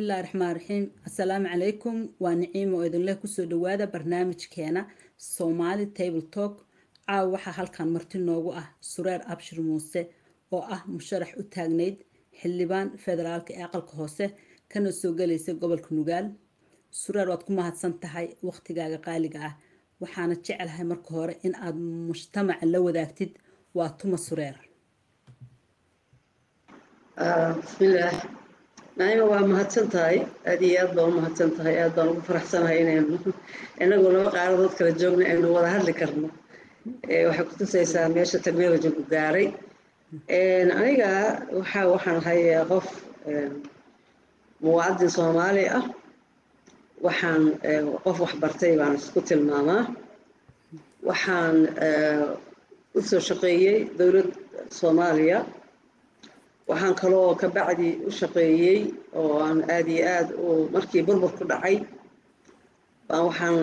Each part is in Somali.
bismillahi raxmaan raxiim assalaamu calaykum waa niciimo oo idinleh kusoo dhawaada barnaamijkeena soomaali table talk caawa waxaa halkan marti noogu ah sureer abshir muuse oo ah musharax u taagnayd xildhibaan federaalka ee aqalka hoose kana soo galaysa gobolka nugaal sureer waad ku mahadsan tahay waqtigaaga qaaliga ah waxaana jecelahay marka hore in aad mujtamaca la wadaagtid waa tuma sureer bismillaah naima waa mahadsan tahay aad iyo aad baan u mahadsan tahay aad baan ugu faraxsanahay inaynu inagu laba qaaradood kala joogna aynu wada hadli karno waxay ku tusaysaa meesha technologygu gaaray aniga waxa waxaan ahay qof muwaadin soomaali ah waxaan qof waxbartay baan isku tilmaamaa waxaan u soo shaqeeyey dowlad soomaaliya waxaan kaloo ka bacdi u shaqeeyey oo aan aada iyo aad u markii burbur ku dhacay baan waxaan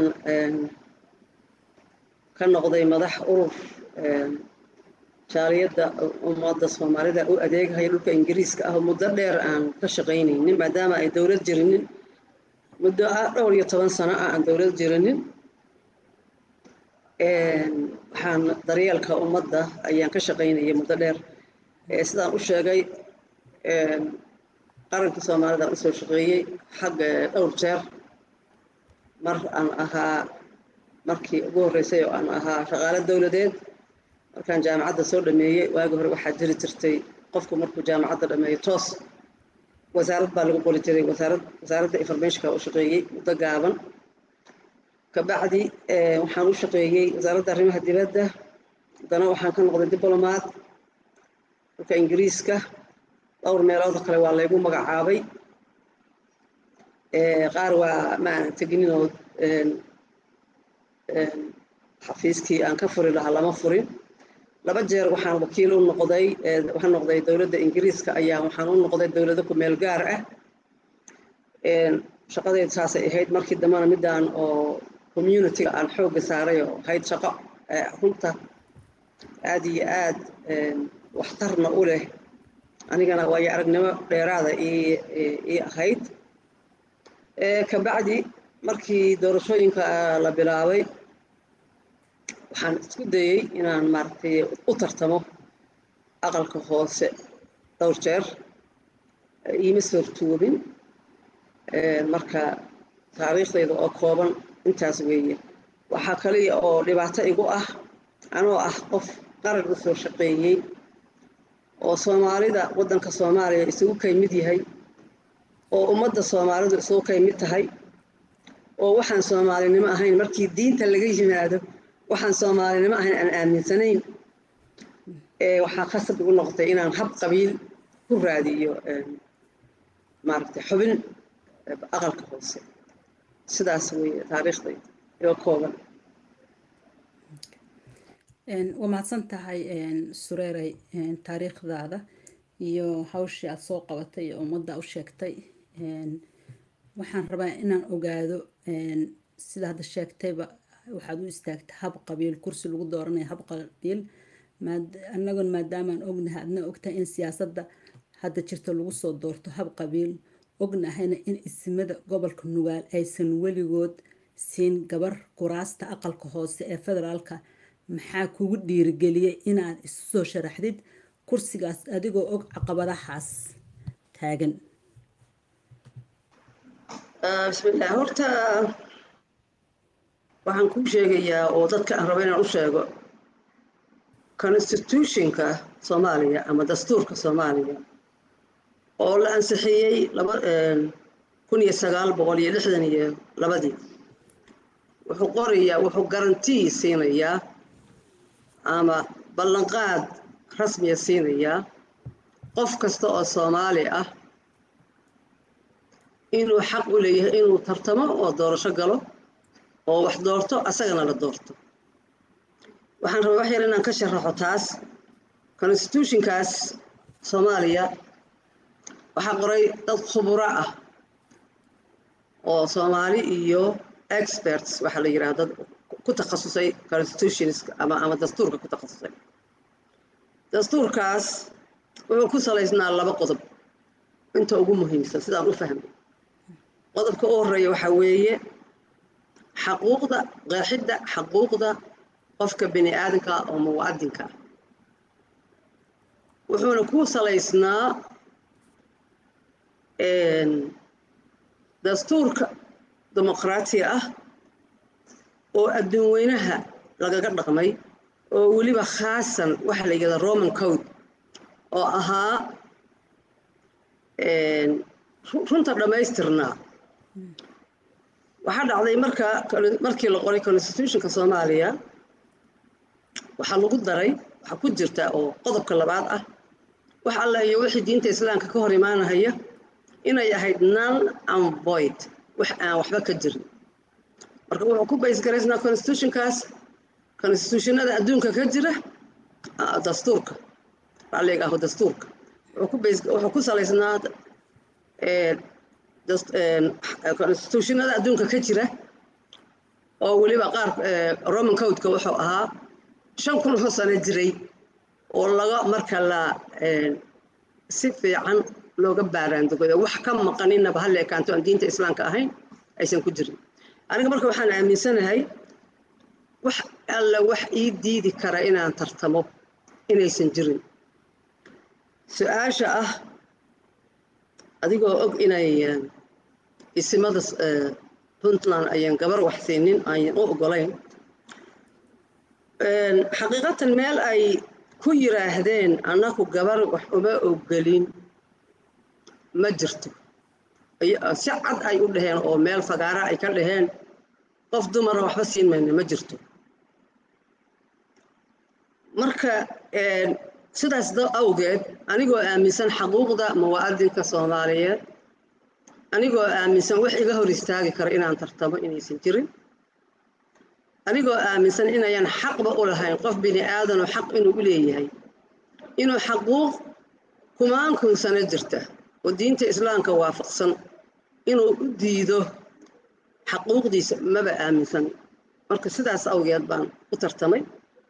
ka noqday madax urur jaaliyadda ummadda soomaalida u adeegahaya dhulka ingiriiska ah oo muddo dheer aan ka shaqaynaynin maadaama ay dowlad jirinin muddo dhowr iyo toban sano ah aan dowlad jirinin waxaan daryeelka ummadda ayaan ka shaqaynayay muddo dheer sidaan u sheegay qarankii soomaalida aan usoo shaqeeyey xagga dhowr jeer mar aan ahaa markii ugu horreysay oo aan ahaa shaqaalo dowladeed markaan jaamacadda soo dhameeyey waagi hore waxaa jiri jirtay qofku markuu jaamacadda dhameeyo toos wasaarad baa lagu qori jiray wasaarad wasaaradda informationka u shaqeeyey muddo gaaban kabacdi waxaan u shaqeeyey wasaaradda arrimaha dibadda haddana waxaan ka noqday diblomaad dhulka ingiriiska dhowr meelood kale waa laygu magacaabay qaar waa ma aanan teginin oo xafiiskii aan ka furi lahaa lama furin laba jeer waxaan wakiil u noqday waxaan noqday dowladda ingiriiska ayaa waxaan u noqday dowlado ku meel gaar ah shaqadaydu saasay ahayd markii dambena midaan oo communityga aan xoogga saaray oo ahayd shaqo runta aada iyo aad waxtarna u leh anigana waayo aragnimo dheeraada ii ahayd kabacdi markii doorashooyinka la bilaabay waxaan isku dayey inaan maaragtay u tartamo aqalka hoose dhowr jeer iima soortoobin marka taariikhdayda oo kooban intaas weeye waxaa kaliya oo dhibaato igu ah anoo ah qof qaran u soo shaqeeyey oo soomaalida waddanka soomaaliya isugu kay mid yahay oo ummadda soomaalidu isugu kay mid tahay oo waxaan soomaalinimo ahayn markii diinta laga yimaado waxaan soomaalinimo ahayn aan aaminsanayn waxaa khasab igu noqotay inaan hab qabiil ku raadiyo maaragtay xubin aqalka hoose sidaas weeye taariikhdayda iyo kooban waa mahadsan tahay sureeray taariikhdaada iyo hawshii aada soo qabatay iyo ummadda u sheegtay waxaan rabaa inaan ogaado sida hadda sheegtayba waxaad u istaagtay hab qabiil kursi lagu dooranayo hab qabiil annagoon maadaamaan ognahay adna ogtahay in siyaasadda hadda jirta lagu soo doorto hab qabiil ognahayna in ismada gobolka nugaal aysan weligood siin gabar kuraasta aqalka hoose ee federaalka maxaa kugu dhiirigeliyey inaad isu soo sharaxdid kursigaas adigoo og caqabadahaas taagan bismillaah horta waxaan kuu sheegayaa oo dadka aan rabo inaan u sheego constitutionka soomaaliya ama dastuurka soomaaliya oo la ansixiyey laba kun iyo sagaal boqol iyo lixdan iyo labadii wuxuu qorayaa wuxuu garantii siinayaa ama ballanqaad rasmiya siinayaa qof kasta oo soomaali ah inuu xaq u leeyahay inuu tartamo oo doorasho galo oo wax doorto asagana la doorto waxaan rabaa wax yar inaan ka sharaxo taas constitutionkaas soomaaliya waxaa qoray dad khuburo ah oo soomaali iyo experts waxaa la yidhaha dad ku takhasusay constitutionska ama ama dastuurka ku takhasusay dastuurkaas wuxuu ku salaysnaa laba qodob inta ugu muhiimsan sidaan u fahmay qodobka u horeeya waxaa weeye xaquuqda qeexidda xaquuqda qofka bini aadamka oo muwaadinka wuxuuna ku salaysnaa dastuurka dimuqraatiga ah oo adduun weynaha lagaga dhaqmay oo weliba khaasan waxa la yidhahda roman code oo ahaa runta dhammaystirnaa waxaa dhacday marka markii la qoray constitutionka soomaaliya waxaa lagu daray waxaa ku jirta oo qodobka labaad ah wax alla iyo wixii diinta islaamka ka hor imaanahaya inay ahayd null and void wax aan waxba ka jirin marka wuxuu ku baysgaraysnaa constitutionkaas constitutionada adduunka ka jira dastuurka raalliga aho dastuurka wuxuu ku salaysnaa constitutionada adduunka ka jira oo weliba qaar roman codeka wuxuu ahaa shan kun oo sano jiray oo laga marka la si fiican looga baaraandogoda wax ka maqaninaba hal ekaanto aan diinta islaamka ahayn aysan ku jirin aniga marka waxaan aaminsanahay wax alla wax ii diidi kara inaan tartamo inaysan jirin su-aasha ah adigoo og inay isimada puntland ayaan gabar wax siinin ayan u ogolayn xaqiiqatan meel ay ku yiraahdeen annaku gabar wax uma ogolin ma jirto si cad ay u dhaheen oo meel fagaara ay ka dhaheen qof dumara waxba siin mayna ma jirto marka sidaas awgeed anigoo aaminsan xaquuqda muwaadinka soomaaliyeed anigoo aaminsan wax iga hor istaagi kara inaan tartamo inaysan jirin anigoo aaminsan inayan xaqba u lahayn qof bini aadanoo xaq inuu u leeyahay inuu xaquuq kumaankun sano jirta oo diinta islaamka waafaqsan inuu u diido xaquuqdiisa maba aaminsan marka sidaas awgeed baan u tartamay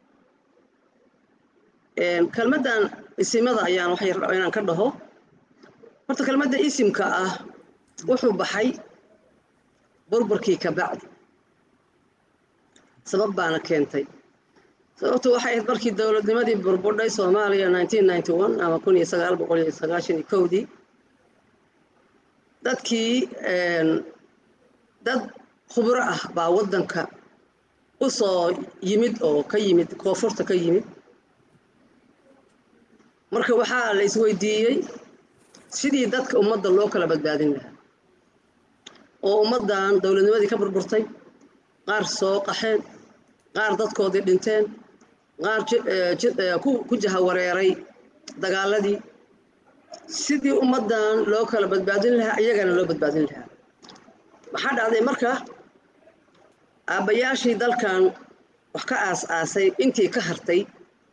kelmaddan isimada ayaan waxay rabaa inaan ka dhaho horta kelmadda isimka ah wuxuu baxay burburkii ka bacdi sabab baana keentay sababtu waxay ahayd markii dowladnimadii burburdhay soomaaliya ama kun iyo sagaal boqol iyo sagaashan iyo kowdii dadkii dad khubro ah baa waddanka u soo yimid oo ka yimid koonfurta ka yimid marka waxaa la isweydiiyey sidii dadka ummadda loo kala badbaadin lahaa oo ummaddan dowladnimadii ka burburtay qaar soo qaxeen qaar dadkoodii dhinteen qaar ku jahawareeray dagaaladii sidii ummaddan loo kala badbaadin lahaa iyagana loo badbaadin lahaa waxaa dhacday marka aabbayaashii dalkan wax ka aas-aasay intii ka hartay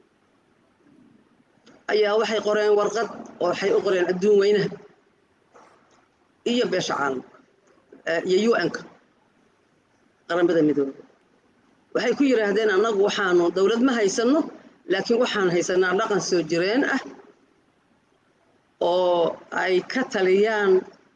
ayaa waxay qoreen warqad oo waxay u qoreen adduun weynaha iyo beesha caalamka iyo un-ka qaramada midooda waxay ku yidhaahdeen annagu waxaanu dowlad ma haysanno laakiin waxaan haysanaa dhaqan soo jireen ah oo ay ka taliyaan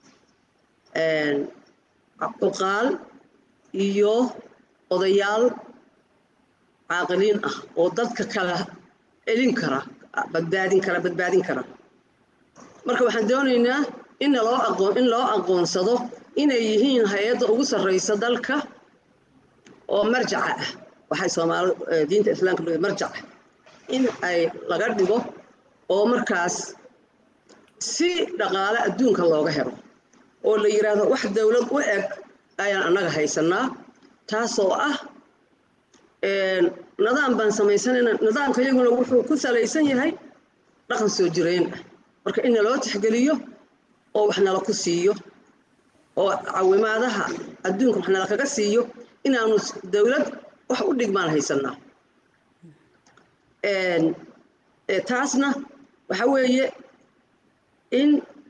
cuqaal iyo odayaal caaqiliin ah oo dadka kala celin kara badbaadin kara badbaadin kara marka waxaan doonaynaa in loo aqoon in loo aqoonsado inay yihiin hay-adda ugu sarreysa dalka oo marjaca ah waxay soomaali diinta islaamka loo marjac ah in ay laga dhigo oo markaas si dhaqaale adduunka looga helo oo la yidhaahdo wax dowlad u eg ayaan annaga haysanaa taasoo ah nidaam baan samaysanayna nidaamka iyaguna wuxuu ku salaysan yahay dhaqan soo jireen ah marka in naloo tixgeliyo oo wax nala ku siiyo oo cawimaadaha adduunka wax nala kaga siiyo inaanu dowlad wax u dhigmaan haysanaa taasna waxa weeye in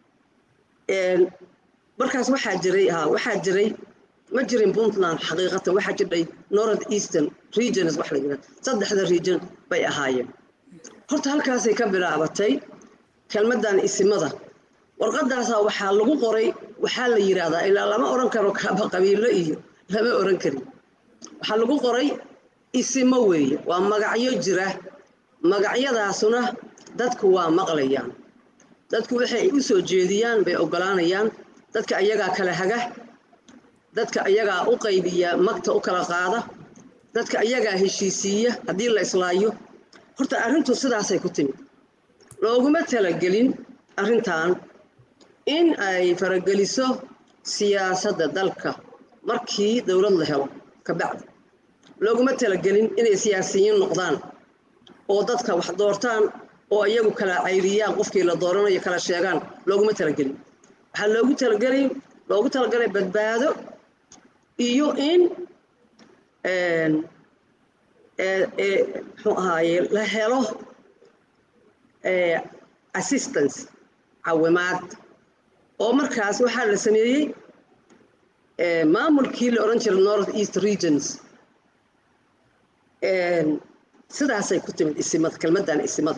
markaas waxaa jiray ha waxaa jiray ma jirin puntland xaqiiqatan waxaa jirdhay north eastern regions wax la yidhahdo saddexda region bay ahaayeen horta halkaasay ka bilaabatay kelmaddan isimada warqadaasaa waxaa lagu qoray waxaa la yidhaahdaa ilaa lama oran karo kaaba qabiilo iyo lama oran karin waxaa lagu qoray isimo weeye waa magacyo jira magacyadaasuna dadku waa maqlayaan dadku waxay u soo jeediyaan bay oggolaanayaan dadka ayagaa kala haga dadka ayagaa u qaybiya magta u kala qaada dadka ayagaa heshiisiiya haddii la islaayo horta arrintu sidaasay ku timid looguma talagelin arrintan in ay farageliso siyaasadda dalka markii dowlad la helo ka bacdi looguma talagelin inay siyaasiyiin noqdaan oo dadka wax doortaan oo iyagu kala cayriyaan qofkii la dooranayo kala sheegaan looguma talagelin waxaa loogu talagelay loogu talagalay badbaado iyo in muxuu ahaaye la helo assistance cawimaad oo markaas waxaa la sameeyey maamulkii la odhan jiray north east regions sidaasay ku timid isimada kelmaddan isimada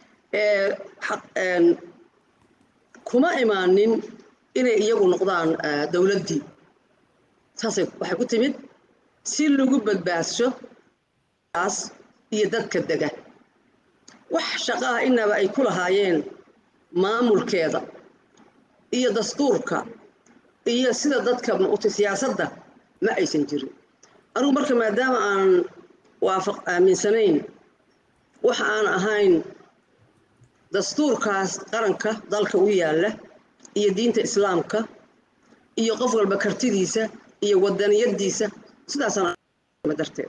kuma imaanin inay iyagu noqdaan dowladdii saasay waxay ku timid si lagu badbaadsho taas iyo dadka dega wax shaqo ah inaba ay ku lahaayeen maamulkeeda iyo dastuurka iyo sida dadka mauta siyaasadda ma aysan jirin anugu marka maadaama aan waafaq aaminsanayn waxa aan ahayn dastuurkaas qaranka dalka u yaalla iyo diinta islaamka iyo qof walba kartidiisa iyo wadaniyadiisa sidaasaan darteed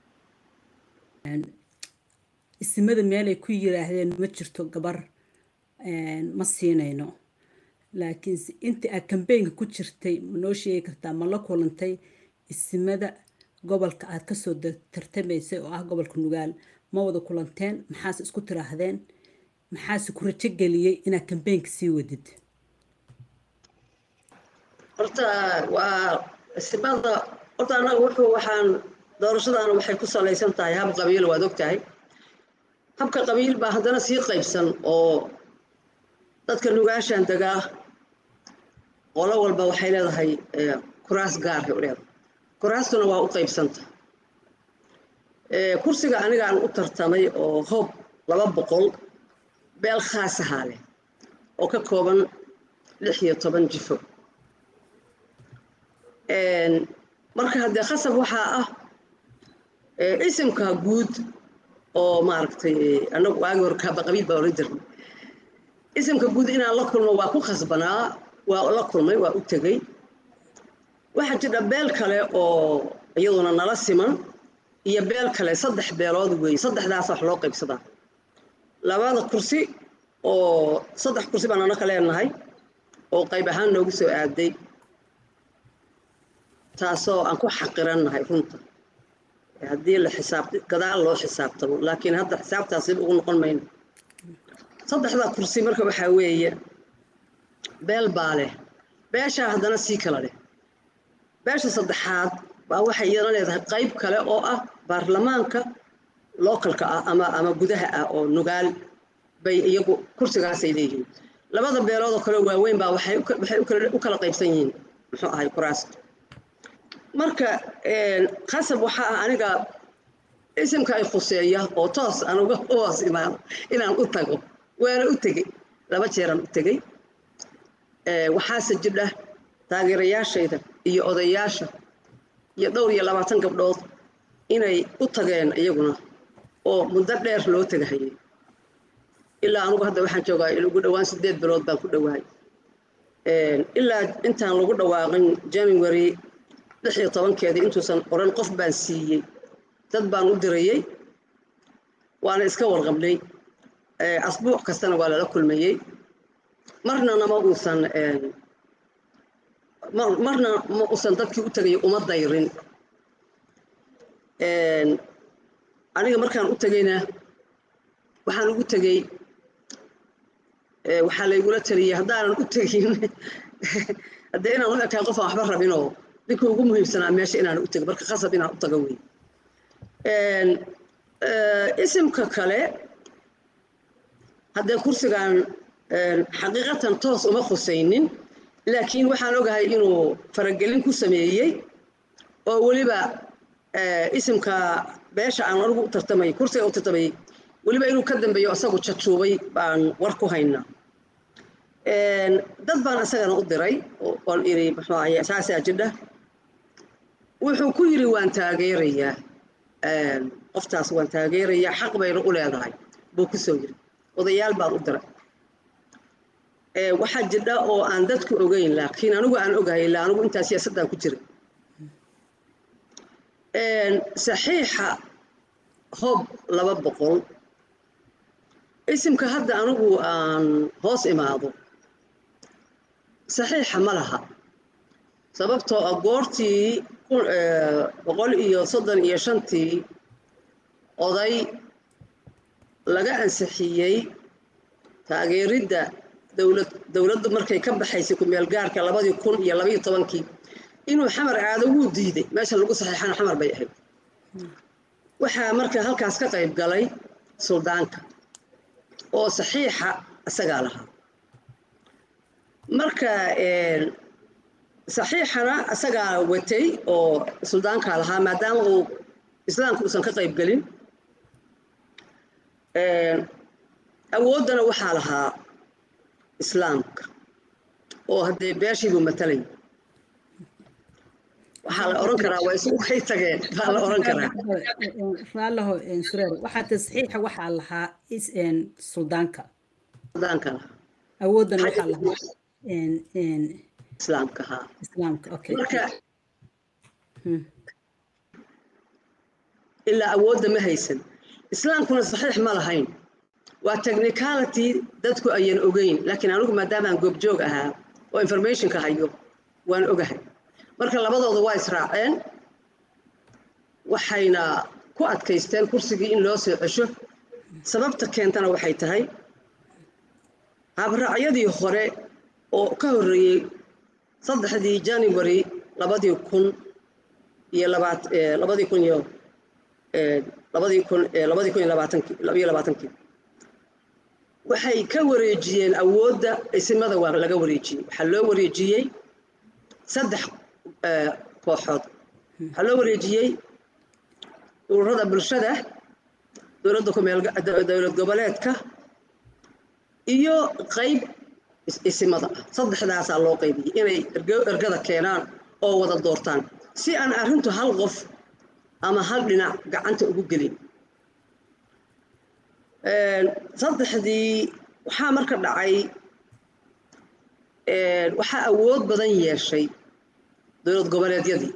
isimada meelay ku yiraahdeen ma jirto gabar ma siinayno laakiinse intii aad kambeynka ku jirtay ma noo sheegi kartaa ma la kulantay isimada gobolka aad kasoo tartamaysay oo ah gobolka nugaal ma wada kulanteen maxaase isku tiraahdeen maxaase ku rajo geliyey inaad kambeynka sii wadid horta waa isimada horta annaga wuxuu waxaan doorashadaana waxay ku salaysan tahay hab qabiil waad og tahay habka qabiil baa haddana sii qaybsan oo dadka nugaashaan degaa qolo walba waxay leedahay kuraas gaarhay u leedahay kuraastuna waa u qaybsanta kursiga anigaan u tartamay oo hoob laba boqol beel khaasahaa leh oo ka kooban lix iyo toban jifo marka haddee khasab waxaa ah isimka guud oo maaragtay anagu waagi hor kaaba qabiil baa oran jirnay isimka guud inaan la kulmo waa ku khasbanaa waa la kulmay waa u tegey waxaa jira beel kale oo iyaduna nala siman iyo beel kale saddex beelood weeye saddexdaas wax loo qaybsadaa labada kursi oo saddex kursi baan anaka leenahay oo qayb ahaan noogu soo aaday taasoo aan ku xaqirannahay runta haddii la xisaabta gadaal loo xisaabtamo laakiin hadda xisaabtaas dib ugu noqon mayno saddexda kursi marka waxaa weeye beel baa leh beeshaa haddana sii kala leh beesha saddexaad baa waxay iyana leedahay qayb kale oo ah baarlamaanka localka ah ama ama gudaha ah oo nugaal bay iyagu kursigaasay leeyihiin labada beelood oo kale waaweyn baa waxay waxay u kala qaybsan yihiin muxuu ahay kuraasta marka khasab waxaa ah aniga isimka ay khuseeya oo toos aan uga hoos imaano inaan u tago waana u tegey laba jeeraan u tegey waxaase jidha taageerayaashayda iyo odayaasha iyo dhowr iyo labaatan gabdhood inay u tageen iyaguna oo muddo dheer loo tegahayay ilaa anugu hadda waxaan joogaa ugu dhowaan sideed bilood baan ku dhowahay ilaa intaan lagu dhawaaqin january lix iyo tobankeedii intuusan oran qof baan siiyey dad baan u dirayey waana iska warqabnay asbuuc kastana waa lala kulmayey marna nama uusan marna ma uusan dadkii u tegay uma dayrin aniga markaan u tegeyna waxaan ugu tegey waxaa laygula taliyey haddaanan u tegin haddee inaan u ekaan qofaan waxba rabinoo ninka ugu muhiimsanaa meesha inaan u tego marka khasab inaan u tago wey isimka kale haddee kursigan xaqiiqatan toos uma khusaynin laakiin waxaan ogahay inuu faragelin ku sameeyey oo weliba isimka beesha aan anigu u tartamayay kursiga u tartamayay weliba inuu ka dambeeyo isagu jajuubay baan war ku haynaa dad baan isagana u diray oon iri muxuu ahaye saasaa jidha wuxuu ku yidhi waan taageerayaa qoftaas waan taageerayaa xaq bayna u leedahay buu ku soo yidhi odayaal baan u diray waxaa jidha oo aan dadku ogeyn laakiin anigu aan ogahay ilaa anigu intaa siyaasaddan ku jiray saxiixa hob laba boqol isimka hadda anigu aan hoos imaado saxiixa ma laha sababtoo ah goortii boqol iyo soddon iyo shantii oday laga ansixiyey taageeridda dowlad dowladdu markay ka baxaysay ku-meel gaarka labadii kun iyo labaiyo tobankii inuu xamar aado wuu diiday meesha lagu saxiixana xamar bay ahayd waxaa marka halkaas ka qayb galay suldaanka oo saxiixa isagaa lahaa marka saxiixana isagaa watay oo suldaankaa lahaa maadaama uu islaamka uusan ka qayb gelin awooddana waxaa lahaa islaamka oo haddee beeshiibuu matalay waxaa la oran karaa waa isugu kay tageen baa la oran karaa raallaho sureer waxaa tasxiixa waxaa lahaa suldaanka suldaanka lahaa awooddana waxaa lahaa islaamka haa islaamka okay marka ilaa awoodda ma haysan islaamkuna saxiix ma lahayn waa technicality dadku ayan ogeyn laakiin anigu maadaamaan goobjoog ahaa oo informationka hayo waan ogahay marka labadooda waa israaceen waxayna ku adkaysteen kursigii in loo soo cesho sababta keentana waxay tahay habraacyadii hore oo ka horreeyey saddexdii january labadii kun iyo labaat labadii kun iyo labadii kun labadii kun iyo labaatankii labiyo labaatankii waxay ka wareejiyeen awoodda isimada waa laga wareejiyey waxaa loo wareejiyey saddex kooxood waxaa loo wareejiyey ururada bulshada dowladda kumeel dowlad goboleedka iyo qayb isimada ah saddexdaasaa loo qaybiyey inay ergada keenaan oo wada doortaan si aan arrintu hal qof ama hal dhinac gacanta ugu gelin saddexdii waxaa marka dhacay waxaa awood badan yeeshay dowlad goboleedyadii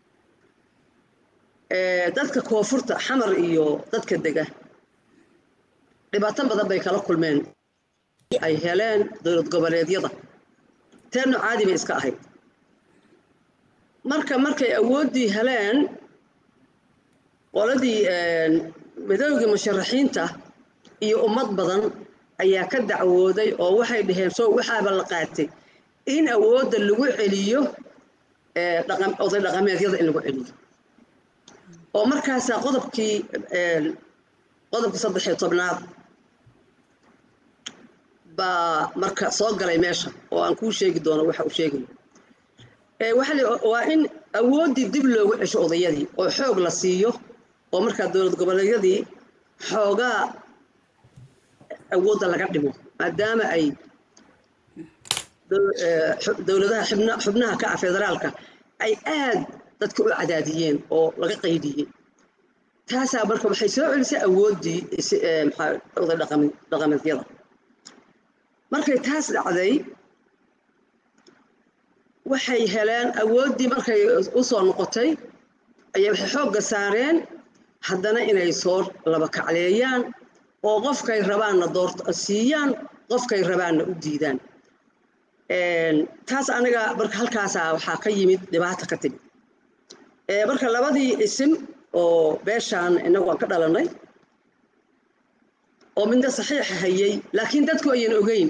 dadka koonfurta xamar iyo dadka dega dhibaato badan bay kala kulmeen ay heleen dowlad goboleedyada teerno caadi bay iska ahayd marka markay awooddii heleen qoladii midoogii musharaxiinta iyo ummad badan ayaa ka dacwooday oo waxay dhaheen soo waxaaba la qaatay in awoodda lagu celiyo oday dhaqameedyada in lagu celiyo oo markaasaa qodobkii qodobkii saddex iyo tobnaad baa marka soo galay meesha oo aan kuu sheegi doono waxa uu sheegayo waa in awooddii dib loogu cesho odayadii oo xoog la siiyo oo markaa dowlad goboleedyadii xoogaa awoodda laga dhimo maadaama ay dowladaha xubnaha ka ah federaalka ay aad dadka u cadaadiyeen oo laga qaydiyey taasaa marka waxay soo celisay awooddii oday dhaqameedyada markay taas dhacday waxay heleen awooddii markay u soo noqotay ayaa waxay xoogga saareen haddana inay soo laba kacleeyaan oo qofkay rabaanna doort siiyaan qofkay rabaanna u diidaan taas aniga marka halkaasaa waxaa ka yimid dhibaata ka timid marka labadii isim oo beeshaan inagu aan ka dhalannay oo midna saxiixa hayay laakiin dadku ayan ogeyn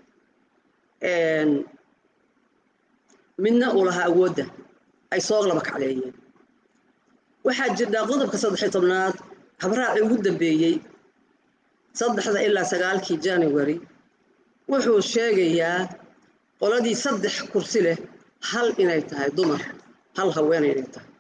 midna uu lahaa awoodda ay soo laba kacleeyeen waxaa jirtaa qodobka saddexiyo tobnaad habraacii ugu dambeeyey saddexda ilaa sagaalkii january wuxuu sheegayaa qoladii saddex kursi leh hal inay tahay dumar hal haweenay inay tahay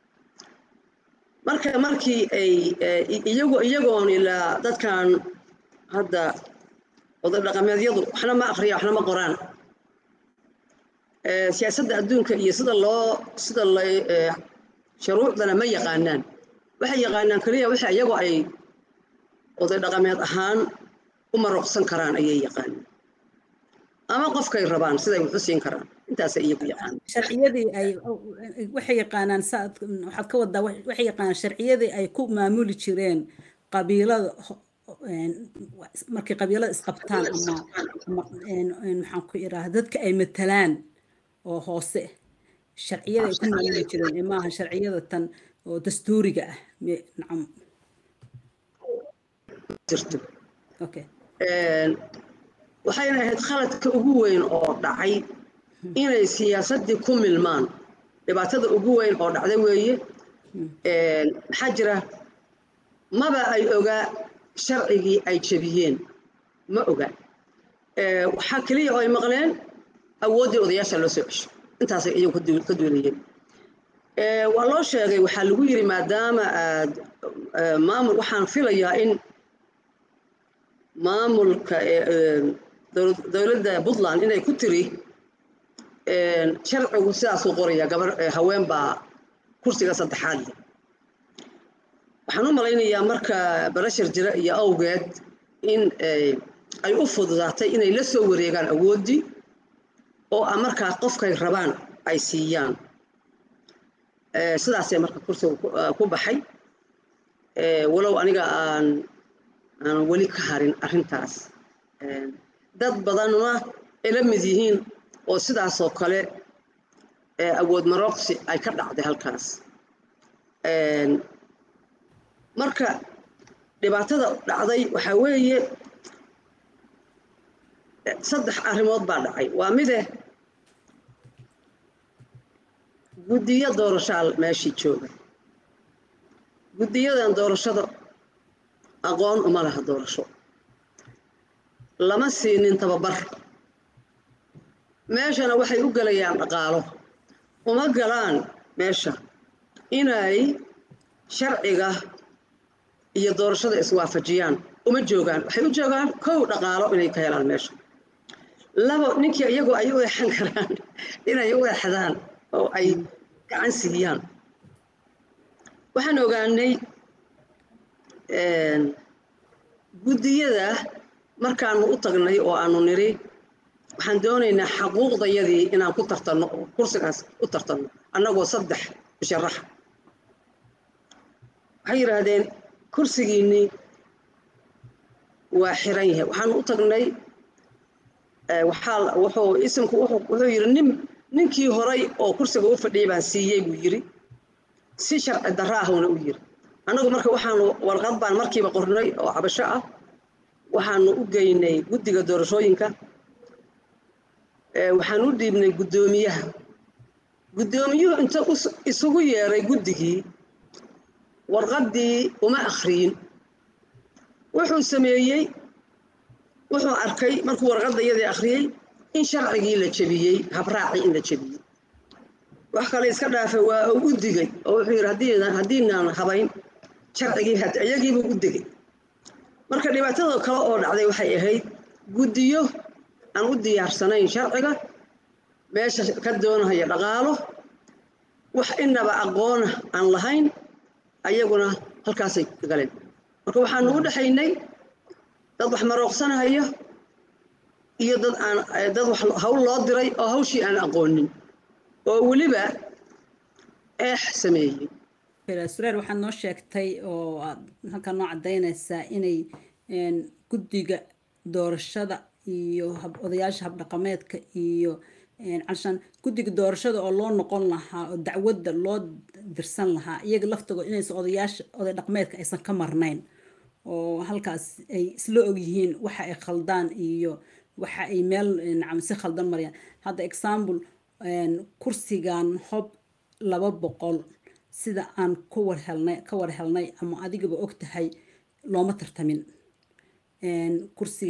marka markii ay iyago iyagoon ilaa dadkan hadda oday dhaqameedyadu waxna ma akriya waxna ma qoraan siyaasadda adduunka iyo sida loo sida la shuruucdana ma yaqaanaan waxay yaqaanaan keliya waxa iyagoo ay oday dhaqameed ahaan u maroqsan karaan ayay yaqaanaan ama qofkay rabaan siday wuxu siin karaan intaasay iyagu yaqaanaan sharciyadii ay waxay yaqaanaan saad waxaad ka wadaa waxay yaqaanaan sharciyadii ay ku maamuli jireen qabiilada markay qabiilada isqabtaan ama maxaan ku iraa dadka ay matalaan oo hoose sharciyada ay ku maamuli jireen ee maaha sharciyada tan oo dastuuriga ah nacam jirto okay waxayna ahayd khaladka ugu weyn oo dhacay inay siyaasaddii ku milmaan dhibaatada ugu weyn oo dhacday weeye maxaa jira maba ay ogaa sharcigii ay jebiyeen ma oga waxaa keliya oo ay maqleen awooddii odayaasha loo soo cesho intaasay iyagu ka duulayeen waa loo sheegay waxaa lagu yiri maadaama aad maamul waxaan filayaa in maamulka dowladda puntland inay ku tiri sharcigu sidaasuu qoraya gabar haween baa kursiga saddexaad leh waxaan u malaynayaa marka barashar jira iyo awgeed in ay u fududaatay inay la soo wareegaan awooddii oo a markaa qofkay rabaan ay siiyaan sidaasay marka kursiga ku baxay walow aniga aan aan weli ka harin arrintaas dad badanna ay la mid yihiin oo sidaasoo kale awood marooqsi ay ka dhacday halkaas marka dhibaatada dhacday waxaa weeye saddex arrimood baa dhacay waa mide guddiyo doorashaal meeshii jooga guddiyadan doorashada aqoon uma laha doorasho lama siinin tababar meeshana waxay u gelayaan dhaqaalo uma galaan meesha inay sharciga iyo doorashada iswaafajiyaan uma joogaan waxay u joogaan kow dhaqaalo inay ka helaan meesha labo ninkii iyagoo ay u eexan karaan inay u eexdaan oo ay gacan siiyaan waxaan ogaanay guddiyada markaanu u tagnay oo aanu niri waxaan doonaynaa xaquuqdayadii inaan ku tartanno oo kursigaas u tartanno annagoo saddex musharaxa waxay yidhaahdeen kursigiinnii waa xiran yahay waxaanu u tagnay waxaa wuxuu isimku wuxuu yidhi nin ninkii horay oo kursiga u fadhiyay baan siiyey buu yidhi si sharci darro ahuna u yidhi annagu marka waxaanu warqad baan markiiba qornay oo cabasho ah waxaanu u geynay guddiga doorashooyinka waxaan u dhiibnay guddoomiyaha guddoomiyuhu inta isugu yeeray guddigii warqaddii uma akhriyin wuxuu sameeyey wuxuu arkay markuu warqadda iyadii akhriyey in sharcigii la jebiyey habraacii in la jebiyey wax kale iska dhaafa waa uu u digay oo wuxuu yidhi haddiinaan habayn sharcigii iyagiibuu u digay marka dhibaatada kale oo dhacday waxay ahayd guddiyo aan u diyaarsanayn sharciga meesha ka doonahaya dhaqaalo wax inaba aqoona aan lahayn ayaguna halkaasay galeen marka waxaanu u dhexaynay dad wax marooqsanahaya iyo dad aan dad wax hawl loo diray oo hawshii aan aqoonin oo weliba eex sameeyey sureer waxaad noo sheegtay oo aad halkaa noo caddaynaysaa inay guddiga doorashada iyo odayaasha habdhaqameedka iyo calshaan guddiga doorashada oo loo noqon lahaa oo dacwadda loo dirsan lahaa iyaga laftigood inaysan odayaasha oday dhaqameedka aysan ka marnayn oo halkaas ay isla ogyihiin waxa ay khaldaan iyo waxa ay meel nacam si khaldan marayaan hadda example kursigan hob laba boqol sida aan ka war helnay ka war helnay ama adigaba og tahay looma tartamin kursigan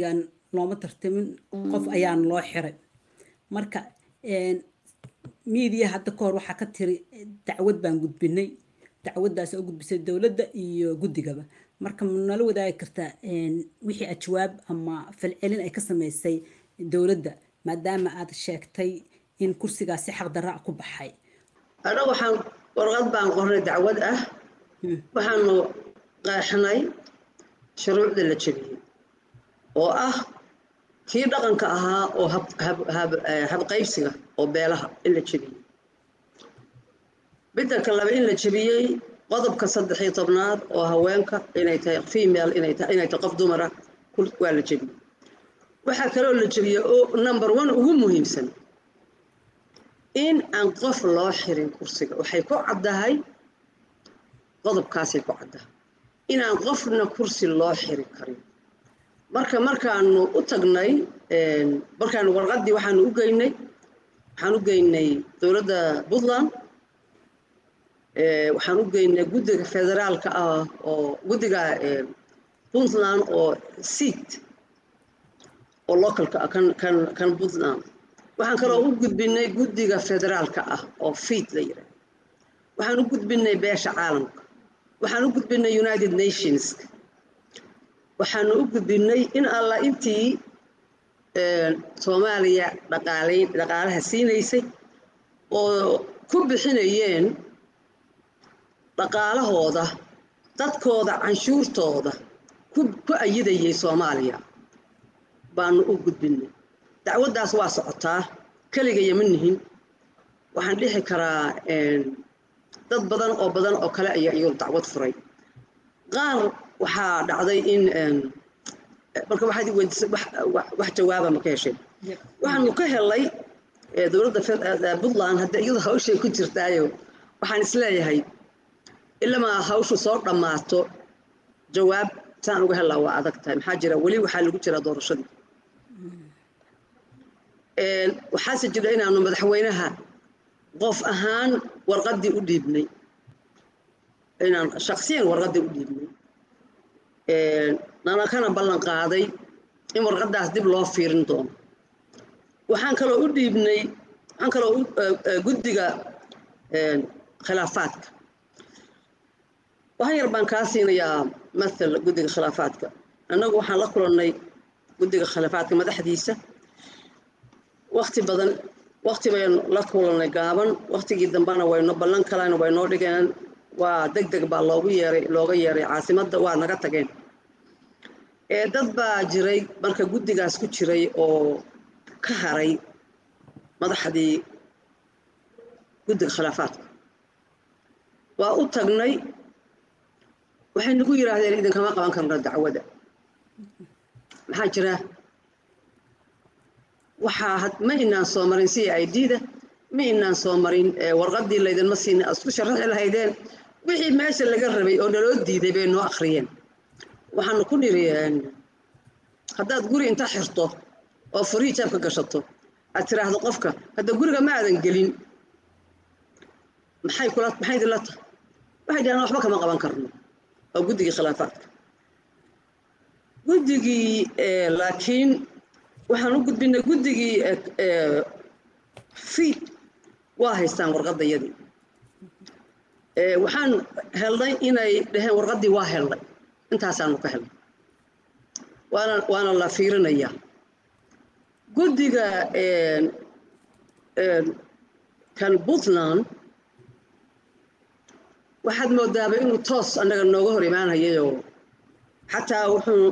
looma tartamin qof ayaan loo xiray marka miidiya hadda kahor waxaa ka tiri dacwad baan gudbinay dacwaddaas oo gudbisay dowladda iyo guddigaba marka nala wadaagi kartaa wixii ajwaab ama falcelin ay ka sameysay dowladda maadaama aad sheegtay in kursigaasi xaqdarra ku baxay anaga waxaan warqad baan qornay dacwad ah waxaanu qeexnay shuruucda la jebiyey oo ah kii dhaqanka ahaa oo habqaybsiga oo beelaha in la jebiyey bidanka laba in la jebiyey qodobka saddex iyo tobnaad oo haweenka inay tahay female inay tahay inay tahay qof dumara waa la jebiyey waxaa kaloo la jebiyey oo number one ugu muhiimsan in aan qof loo xirin kursiga waxay ku caddahay qodobkaasay ku caddahay inaan qofna kursi loo xiri karin marka markaanu u tagnay markaanu warqaddii waxaanu u geynay waxaan u geynay dowladda puntland waxaan u geynay guddiga federaalka ah oo guddiga puntland oo seat oo localka ah kan kan kan puntland waxaan kaloo u gudbinay guddiga federaalka ah oo fiit la yidhaah waxaan u gudbinay beesha caalamka waxaan u gudbinay united nations waxaanu u gudbinay in alla intii soomaaliya dhaqaalayn dhaqaalaha siinaysay oo ku bixinayeen dhaqaalahooda dadkooda canshuurtooda ku ku ayidayay soomaaliya baanu u gudbinay dacwaddaas waa socotaa keligaya ma nihin waxaan dhixi karaa dad badan oo badan oo kale ayaa iyadu dacwad furay qaar waxaa dhacday in marka waxaad weydiisay wax jawaaba ma ka hesheen waxaanu ka helay dowladda puntland hadda iyadu hawshay ku jirtaayo waxaan isleeyahay ilamaa hawshu soo dhammaato jawaab saan uga helaa waa adag tahay maxaa jira weli waxaa lagu jiraa doorashadii waxaase jira inaanu madaxweynaha qof ahaan warqaddii u dhiibnay inaan shaksiyan warqaddii u dhiibnay nana kana ballan qaaday in warqaddaas dib loo fiirin doono waxaan kaloo u dhiibnay waxaan kaloo guddiga khilaafaadka waxaan yar baan kaa siinayaa mathal guddiga khilaafaadka annagu waxaan la kulannay guddiga khilaafaadka madaxdiisa wakti badan wakti baynu la kulannay gaaban waktigii dambena wayno ballan kalena waynoo dhigeen waa deg deg baa loogu yeeray looga yeeray caasimadda waa naga tageen ee dad baa jiray marka guddigaas ku jiray oo ka haray madaxdii guddiga khilaafaadka waa u tagnay waxay nagu yidhaahdeen idinkama qaban karno dacwada maxaa jira waxaa ma inaan soo marin c i d da ma inaan soo marin warqaddii laydinma siina isku sharaxi lahaydeen wixii meesha laga rabay oo naloo diiday bay noo akhriyeen waxaanu ku niri haddaad guri inta xirto oo furii jaabka gashato aad tiraahdo qofka hadda guriga ma aadan gelin maxay kula maxay idinla tahay waxay dhahaan waxba kama qaban karno waa guddigii khilaafaadka guddigii laakiin waxaan u gudbinay guddigii fiid waa haystaan warqaddayadii waxaan helnay inay dhaheen warqaddii waa helnay intaasaanu ka helnay waana waana la fiirinayaa guddiga kan puntland waxaad moodaaba inuu toos annaga nooga hor imaanayayoo xataa wuxuu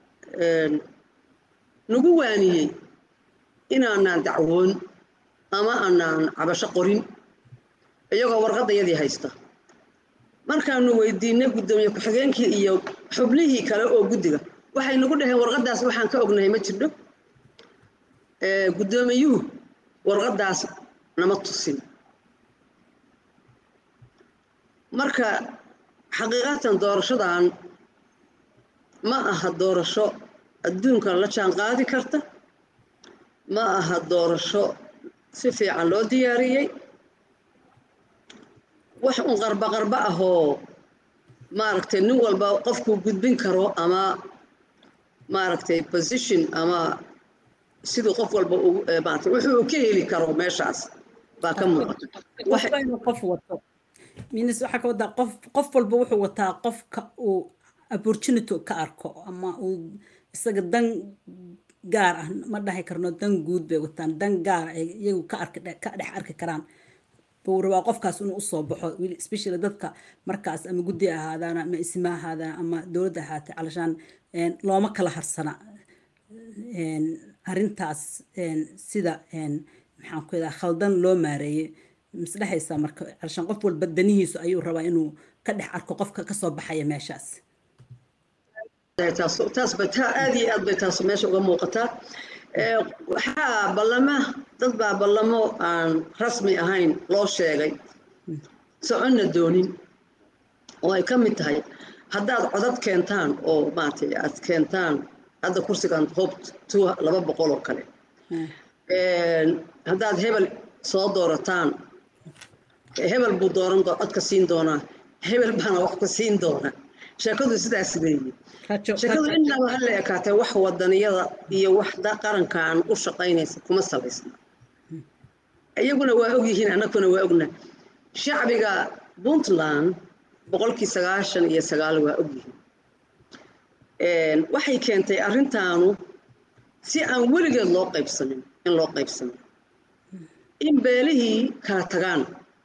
nagu waaniyey inaanaan dacwoon ama aanaan cabasho qorin iyagoo warqaddayadii haysta markaanu weydiinay guddoomiye ku-xigeenkii iyo xubnihii kale oo guddiga waxay nagu dhaheen warqaddaas waxaan ka ognahay ma jirdho guddoomiyuhu warqaddaas nama tusin marka xaqiiqatan doorashadan ma aha doorasho adduunka la jaan qaadi karta ma aha doorasho si fiican loo diyaariyey wax un qarba qarba ahoo maaragtay nin walba qofkuu gudbin karo ama maaragtay position ama siduu qof walba maaragtay wuxuu ka heli karo meeshaas baa ka muuqata qofba inuu qof wato minis waxaa ka wadaa qof qof walba wuxuu wataa qofka uu opportunity ka arko ama uu isaga dan gaar ah ma dhahi karno dan guud bay wataan dan gaar ay iyagu ka arki ka dhex arki karaan buu rabaa qofkaas inuu usoo baxo especially dadka markaas ama guddi ahaadaan ama isma ahaadaan ama dowladda ahaatay calashaan looma kala harsana arrintaas sida maxaan ku yidhaha khaldan loo maareeyey misdhexaysaa marka calashaan qof walba danihiisu ayuu rabaa inuu ka dhex arko qofka kasoo baxaya meeshaas taas bay taa aad iyo aad bay taas meesha uga muuqataa waxaa ballama dad baa ballamo aan rasmi ahayn loo sheegay soconna doonin oo ay ka mid tahay haddaad codad keentaan oo maaragtay aad keentaan hadda kursigan hob two laba boqol oo kale haddaad hebel soo doorataan hebel buu dooran codka siin doonaa hebel baana wax ku siin doonaa sheekadu sidaas weeye sheekadu innaba ha la ekaatee wax wadaniyada iyo wax qarankan u shaqaynaysa kuma salaysna iyaguna waa ogyihiin annaguna waa ogna shacbiga puntland boqolkii sagaashan iyo sagaal waa ogyihiin waxay keentay arrintaanu si aan weligeed loo qaybsanin in loo qaybsano in beelihii kala tagaan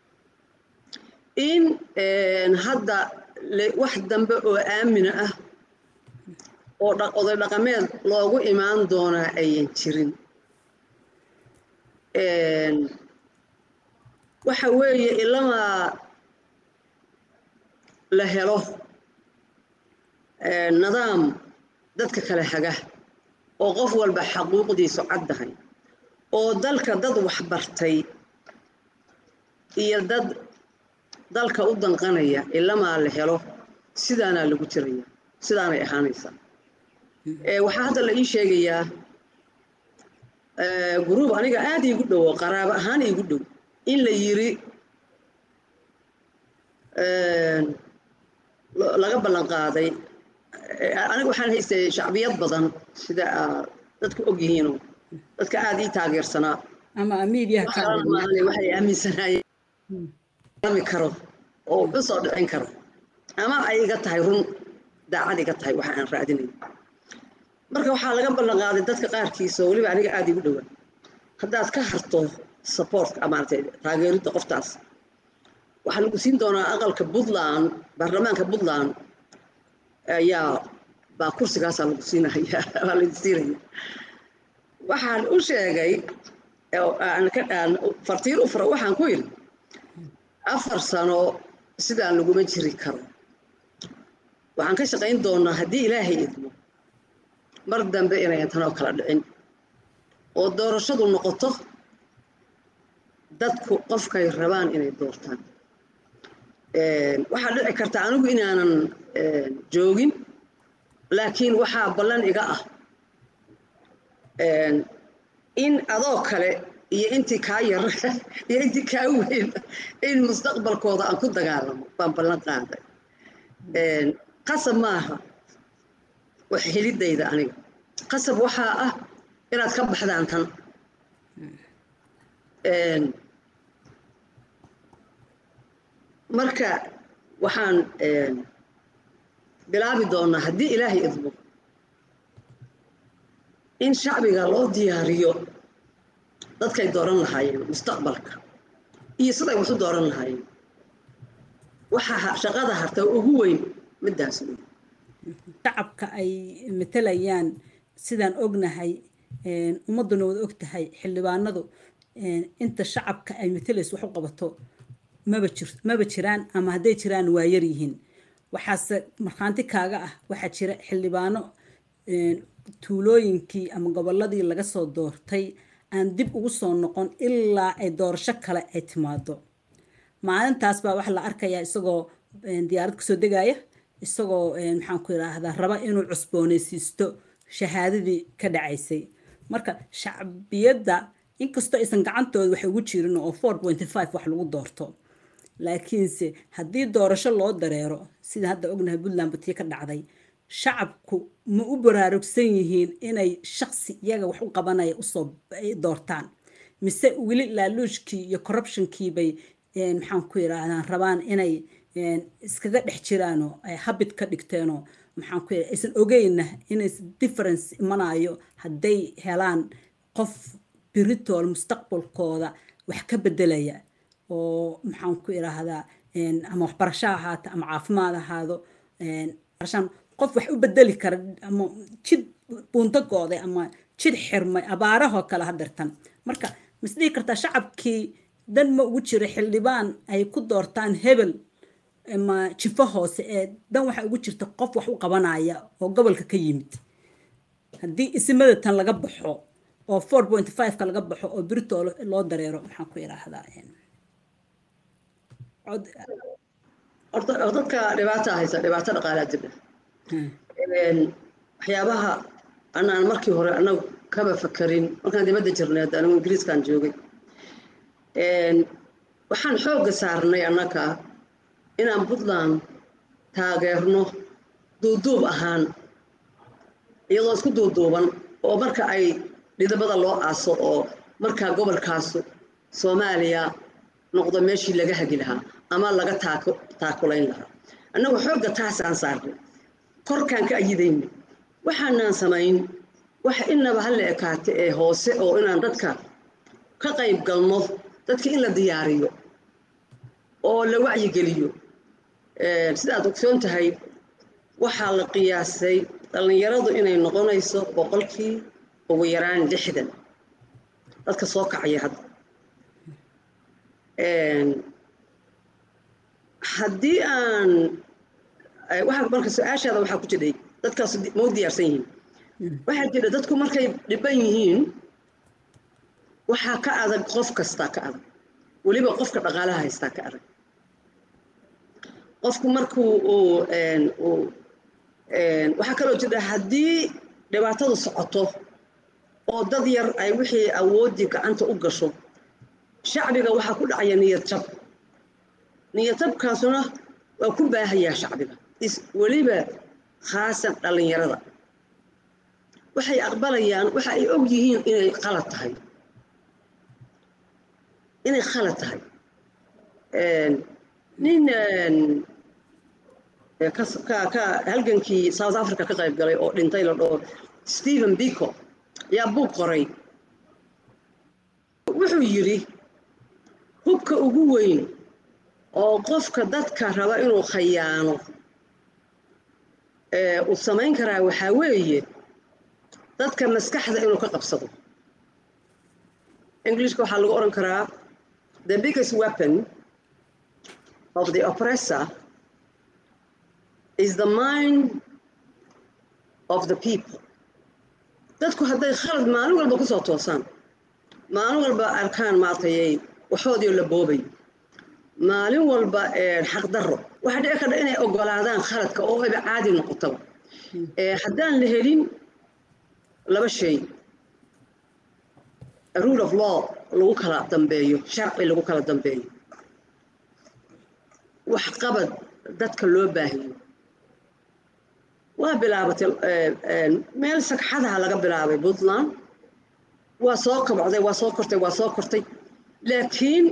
in hadda wax dambe oo aamina ah oo oday dhaqameed loogu imaan doonaa ayan jirin waxa weeye ilamaa la helo nidaam dadka kale haga oo qof walba xaquuqdiisu caddahay oo dalka dad waxbartay iyo dad dalka u danqanaya ilamaa la helo sidaanaa lagu jiraya sidaanay ahaanaysaa waxaa hadda la ii sheegayaa guruub aniga aad iigu dhow oo qaraabo ahaan iigu dhow in la yiri laga ballan qaaday aniga waxaan haystay shacbiyad badan sida dadku og yihiinoo dadka aad ii taageersanaa ama miidiyaha waxay aaminsanaayeen karo oo wuxu soo dhicin karo ama ay iga tahay run daacad iga tahay waxa aan raadinayo marka waxaa laga ballan qaaday dadka qaarkiisa oo weliba aniga aada igu dhowaa haddaad ka harto supportka maaragtay taageeridda qoftaas waxaa lagu siin doonaa aqalka puntland baarlamaanka puntland ayaa baa kursigaasaa lagu siinaya waa lagu siinaya waxaan u sheegay fartiir u fura waxaan ku yidhi afar sano sidaan laguma jiri karo waxaan ka shaqayn doonaa haddii ilaahay idmo mar dambe inayan tanoo kala dhicin oo doorashadu noqoto dadku qofkay rabaan inay doortaan waxaa dhici karta anigu inaanan joogin laakiin waxaa ballan iga ah in adoo kale iyo intii kaa yar iyo intii kaa weyn in mustaqbalkooda aan ku dagaalamo baan ballan qaaday qasab maaha wax helidayda aniga qasab waxaa ah inaad ka baxdaan tan marka waxaan bilaabi doonaa haddii ilaahay idmo in shacbiga loo diyaariyo dadkay dooran lahaayeen mustaqbalka iyo siday waxu dooran lahaayeen waxaa shaqada harta ugu weyn midaas wey shacabka ay matalayaan sidaan ognahay ummadduna wada og tahay xildhibaanadu inta shacabka ay matalayso wax u qabato maba jir maba jiraan ama hadday jiraan waa yar yihiin waxaase markhaanti kaaga ah waxaa jira xildhibaano tuulooyinkii ama gobolladii laga soo doortay aan dib ugu soo noqon ilaa ay doorasho kale ay timaado maalintaas baa waxaa la arkayaa isagoo diyaarad kasoo degaya isagoo maxaan ku idhaahdaa raba inuu cusboonaysiisto shahaadadii ka dhacaysay marka shacbiyadda inkastoo aysan gacantooda wax ugu jirin oo four pointy five wax lagu doorto laakiinse haddii doorasho loo dareero sida hadda ognahay puntland batiyo ka dhacday shacabku ma u baraarugsan yihiin inay shaksi iyaga wax u qabanaya usoo doortaan mise weli laaluushkii iyo corruptionkii bay maxaan ku yidhaahdaan rabaan inay iskaga dhex jiraanoo ay habit ka dhigteenoo maxaan ku yidhahda aysan ogeyna inay difference imanayo hadday helaan qof biritool mustaqbalkooda wax ka bedelaya oo maxaan ku idhaahdaa ama waxbarasho ahaata ama caafimaad ahaado barashaan qof wax u bedeli kara ama jid buundagooday ama jid xirmay abaarahoo kale hadirtan marka misdhihi kartaa shacabkii dan ma ugu jira xildhibaan ay ku doortaan hebel ama jifo hoose ee dan waxa ugu jirta qof wax u qabanaya oo gobolka ka yimid haddii isimada tan laga baxo oo four point five-ka laga baxo oo birito loo dareero maxaan ku idhaahdaa horta dadka dhibaata haysa dhibaato dhaqaalaa jira waxyaabaha anaan markii hore anagu kaba fakarin markaan dibadda jirnay hadda anigu ingiriiskaan joogay waxaan xoogga saarnay annaga inaan puntland taageerno duuduub ahaan iyadoo isku duuduuban oo marka ay dhidabada loo aaso oo markaa gobolkaasu soomaaliya noqdo meeshii laga hagi lahaa ama laga taakulayn lahaa annagu xoogga taasaan saarnay korkaan ka ayidayna waxaanaan samayn waxa inaba hala ekaate ee hoose oo inaan dadka ka qayb galno dadka in la diyaariyo oo la wacyigeliyo sidaad ogsoon tahay waxaa la qiyaasay dhallinyaradu inay noqonayso boqolkii ugu yaraan lixdan dadka soo kacaya hadda haddii aan waxaa marka su-aashaada waxaa ku jidhay dadkaas ma u diyaarsan yihiin waxaa jira dadku markay dhiban yihiin waxaa ka adag qof kastaa ka adag weliba qofka dhaqaalaha haystaa ka adag qofku markuu uu waxaa kaloo jira haddii dhibaatadu socoto oo dad yar ay wixii awooddii gacanta u gasho shacbiga waxaa ku dhacaya niyad jab niyad jabkaasuna waa ku baahayaa shacbiga weliba khaasan dhallinyarada waxay aqbalayaan waxa ay og yihiin inay qalad tahay inay khalad tahay nin ka halgankii south africa ka qayb galay oo dhintay la dhoo stephen biko ayaa buug qoray wuxuu yidhi hubka ugu weyn oo qofka dadka raba inuu khayaano uu samayn karaa waxaa weeye dadka maskaxda inuu ka qabsado englishka waxaa lagu odhan karaa the biggest weapon of the oppressor is the mind of the people dadku hadday khalad maalin walba ku soo toosaan maalin walba arkaan maartayay waxoodii la boobay maalin walba xaqdarro waxaa dhici karta inay ogolaadaan khaladka oo ayba caadi noqotaba haddaan la helin laba shay rule of law lagu kala dambeeyo sharci lagu kala dambeeyo wax qabad dadka loo baahiyo waa bilaabatay meel sagxadaha laga bilaabay puntland waa soo kabacday waa soo kortay waa soo kortay laakiin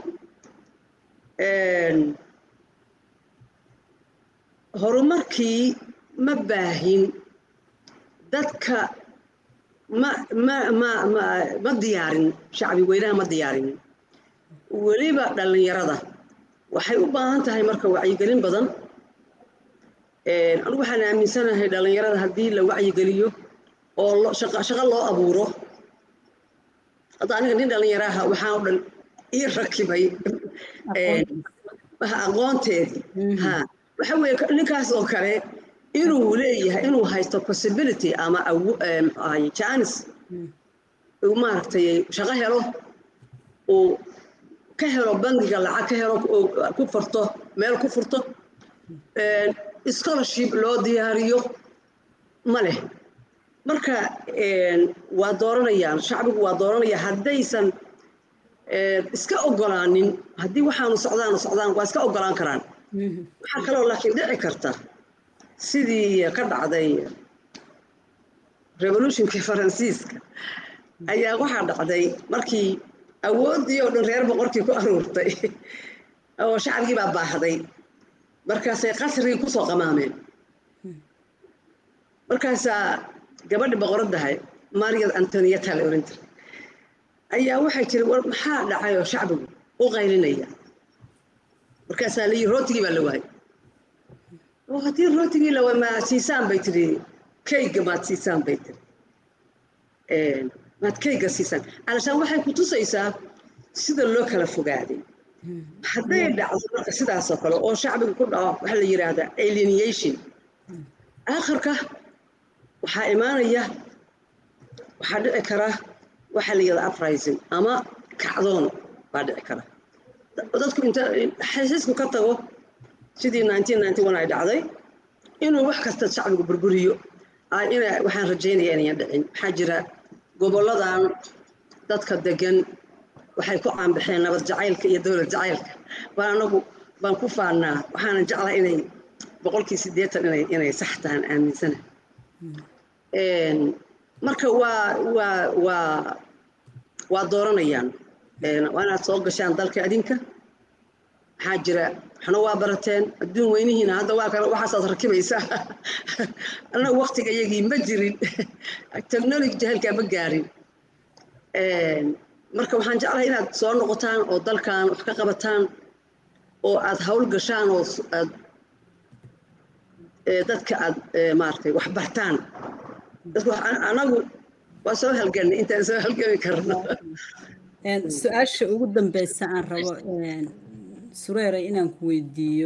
horumarkii ma baahin dadka ma ma ma ma ma diyaarin shacbi weynaha ma diyaarin weliba dhallinyarada waxay u baahan tahay marka wacyigelin badan anigu waxaan aaminsanahay dhallinyarada haddii la wacyigeliyo oo shaqo loo abuuro hadda aniga nin dhallinyaraha waxaan o dhan ii rakibay aqoonteedii ha waxa weeye ninkaas oo kale inuu leeyahay inuu haysto possibility ama chance uu maaragtay shaqo helo uu ka helo bangiga lacag ka helo ku furto meel ku furto scholarship loo diyaariyo ma leh marka waa dooranayaan shacbigu waa dooranaya haddaysan iska ogolaanin haddii waxaanu socdaanu socdaan waa iska ogolaan karaan waxaa kaloo laakiin dhici karta sidii ka dhacday revolutionkii faransiiska ayaa waxaa dhacday markii awooddii oo dhan reer boqorkii ku aruurtay oo shacabkii baa baahday markaasay qasrigii kusoo qamaameen markaasaa gabadhi boqoradahay mariad antonieta la oran jiray ayaa waxay tiri war maxaa dhacay oo shacbigu u qaylinaya markaasaa la yii rootigii baa la waayay oo haddii rootigii la waay ma siisaan bay tiri kayga maad siisaan bay tiri maad kayga siisaan alashaan waxay ku tusaysaa sida loo kala fogaaday hadday dhacdo marka sidaasoo kale oo shacbiga ku dhaco waxaa la yidhaahdaa alienation aakhirka waxaa imaanaya waxaa dhici kara waxaa la yidhahdaa uprising ama kacdoon baa dhici kara dadku inta xasiisku ka tago sidii ay dhacday inuu wax kasta shacbigu burburiyo ina waxaan rajaynaya inayan dhicin waxaa jira gobolladan dadka degan waxay ku caanbaxeen nabad jacaylka iyo dowlad jacaylka baan anagu baan ku faannaa waxaanan jeclahay inay boqolkii siddeetan inay inay sax tahan aaminsana marka waa waa waa waa dooranayaan waa inaad soo gashaan dalka adinka maxaa jira waxna waa barateen adduun weynihiina hadda waa kale waxaasaad rakibaysaa annagu waktiga iyagii ma jirin technology jahalkaa ma gaarin marka waxaan jeclahay inaad soo noqotaan oo dalkan wax ka qabataan oo aad hawl gashaan oo aad dadka aad maaragtay wax bartaan dadku anagu waa soo halganay intaan soo halgami karno su-aasha ugu dambeysa aan rabo sureeray inaan ku weydiiyo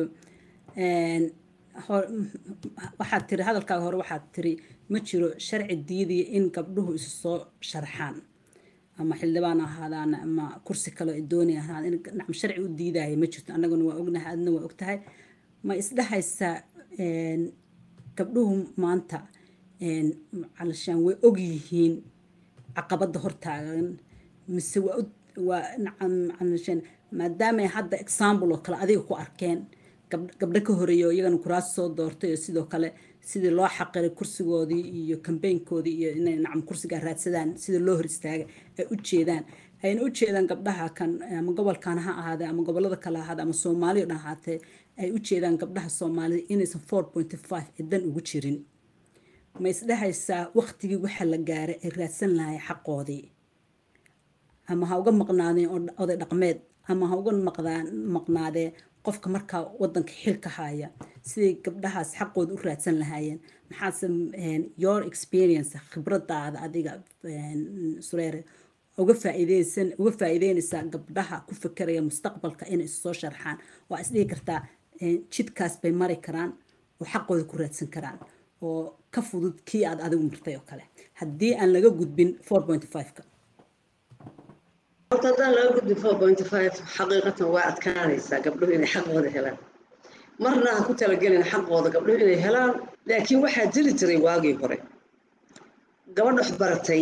waxaad tiri hadalkaaga hore waxaad tiri ma jiro sharci diidaya in gabdhuhu isu soo sharxaan ama xildhibaan ahaadaan ama kursi kale ay doonay ahaadaan in nacam sharci u diidaya ma jirto annaguna waa ognahay adna waa ogtahay ma isdhahaysaa gabdhuhu maanta calashaan way og yihiin caqabadda hortaagan mise waa waa nacam calashaan maadaamay hadda example oo kale adiga ku arkeen gabdho ka horeeya oo iyagana kuraas soo doortay oo sidoo kale sidii loo xaqiray kursigoodii iyo kambeynkoodii iyo inay nacam kursigaa raadsadaan sida loo hor istaaga ay u jeedaan ayna u jeedaan gabdhaha kan ama gobolkan ha ahaadee ama gobolada kale ahaade ama soomaaliya dhan ahaatee ay u jeedaan gabdhaha soomaalida inaysan four point five cidan ugu jirin ma isdhahaysaa waktigii waxa la gaaray ay raadsan lahay xaqoodii ama ha uga maqnaadeen oday dhaqmeed ama ha uga maqnaadee qofka markaa wadanka xilka haya siday gabdhahaas xaqooda u raadsan lahaayeen maxaase your experience khibradaada adiga sureere uga faa'iideysan uga faa'iideynaysaa gabdhaha ku fekeraya mustaqbalka inay isu soo sharxaan waa isdhihi kartaa jidkaas bay mari karaan oo xaqooda ku raadsan karaan oo ka fudud kii aad adigu martay oo kale haddii aan laga gudbin four point five-ka horta haddaan laga gudbin four point five xaqiiqatan waa adkaanaysaa gabdhuhu inay xaqooda helaan marna ha ku talagelin xaqooda gabdhuhu inay helaan laakiin waxaa jiri jiray waagii hore gabadh wax baratay